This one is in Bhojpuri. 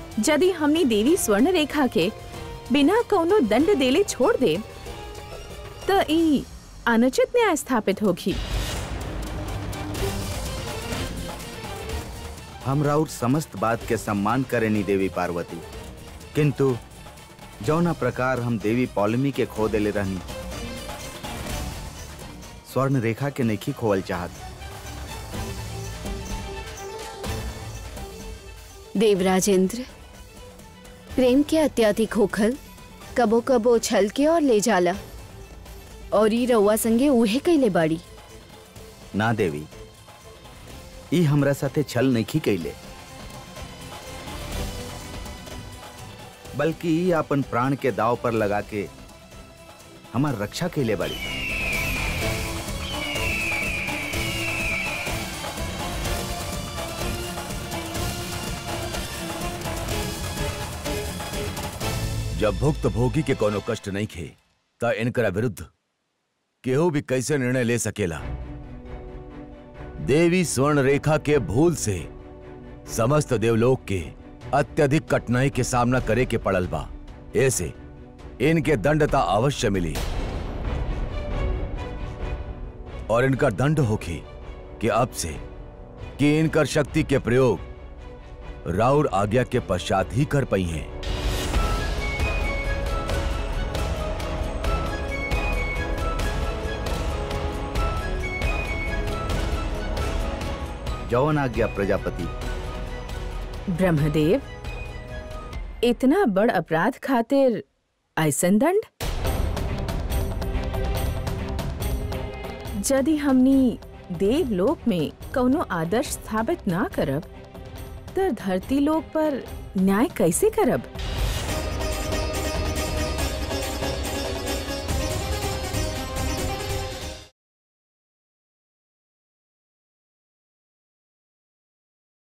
यदि हमनी देवी स्वर्ण रेखा के बिना कौनो दंड देले छोड़ दे त ई अनुचित न्याय स्थापित होगी हम राउर समस्त बात के सम्मान करेनी देवी पार्वती किंतु जौना प्रकार हम देवी पौलमी के खो देले रहनी स्वर्ण रेखा के नहीं खोवल चाहत देवराजेंद्र प्रेम के अत्याधिक होखल कबो कबो छल के और ले जाला और ई रउआ संगे उहे कैले बाड़ी ना देवी ई हमरा साथे छल नहीं कैले बल्कि ई अपन प्राण के दाव पर लगा के हमार रक्षा कैले बड़ी जब भुक्त भोगी के कोनो कष्ट नहीं खे त इनकरा विरुद्ध केहू भी कैसे निर्णय ले सकेला देवी स्वर्ण रेखा के भूल से समस्त देवलोक के अत्यधिक कठिनाई के सामना करे के पड़ल बा ऐसे इनके दंडता अवश्य मिली और इनका दंड होखी कि अब से कि इनकर शक्ति के प्रयोग राउर आज्ञा के पश्चात ही कर पाई हैं जौन आज्ञा प्रजापति ब्रह्मदेव इतना बड़ अपराध खातिर ऐसन दंड यदि हमनी देवलोक में कौनो आदर्श स्थापित ना करब त धरती लोक पर न्याय कैसे करब